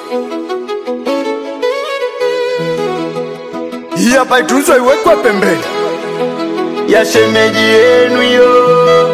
Hii hapa itunzwe iwekwe pembeni ya shemeji yenu yo.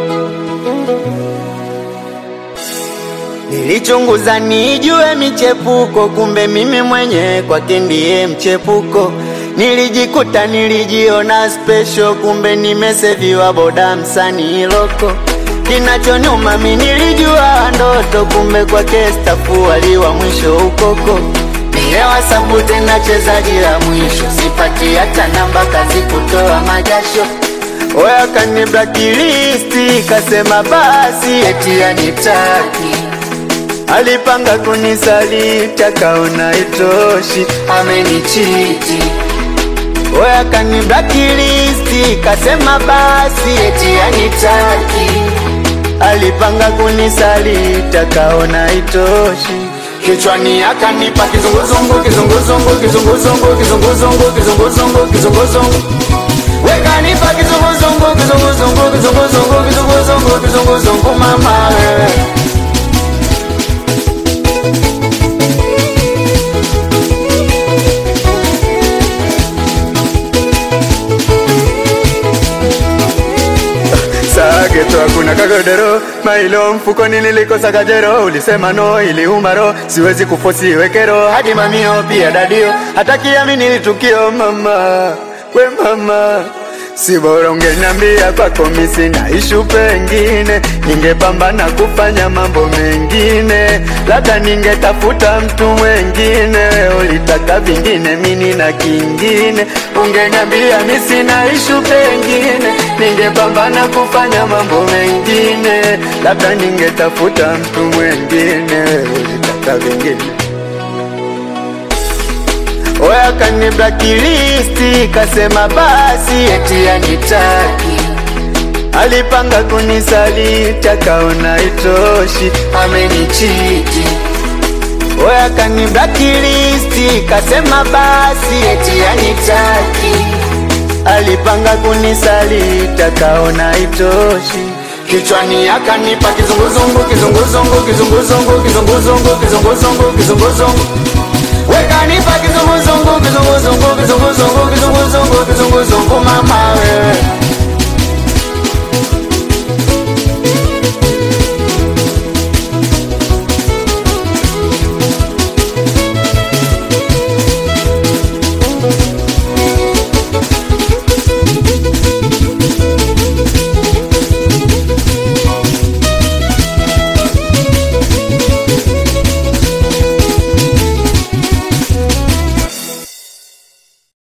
Nilichunguza nijue michepuko, kumbe mimi mwenye kwake ndiye mchepuko. Nilijikuta nilijiona special, kumbe nimeseviwa boda msanii loko. Kinachonyuma mi nilijua ndoto, kumbe kwake stafu waliwa mwisho ukoko. Nilewa sabu tena chezaji la mwisho, sipati hata namba kazi kutoa majasho. Oya kani blacklist, kasema basi eti anitaki Alipanga kunisaliti akaona itoshi, amenichiti. Oya kani blacklist, kasema basi eti anitaki. Alipanga kunisaliti akaona itoshi, kichwani akanipa kizunguzungu, kizunguzungu, kizunguzungu, kizunguzungu, kizunguzungu, kizunguzungu. Wekanipa kizunguzungu, kizunguzungu, kizunguzungu, kizunguzungu, kizunguzungu, mama wewe Sageto hakuna kagodero mailo mfukoni nilikosa kajero ulisema no ili umaro siwezi kufosi wekero hadi mamio pia dadio hata kiamini litukio mama we mama si bora ungeniambia kwako misi na ishu pengine ningepambana kufanya mambo mengine labda ningetafuta mtu mwengine ulitaka vingine mini na kingine ungeniambia misi na ishu pengine ningepambana kufanya mambo mengine labda ningetafuta mtu mwengine ulitaka vingine Oya kani blacklist kasema basi eti anitaki Alipanga kunisaliti akaona itoshi amenichiti Oya kani blacklist kasema basi eti anitaki Alipanga kunisaliti akaona itoshi Kichwani akanipa kizunguzungu kizunguzungu kizunguzungu kizunguzungu kizunguzungu kizunguzungu Wekanipa kizunguzungu kizunguzungu kizunguzungu kizunguzungu kizunguzungu mama wewe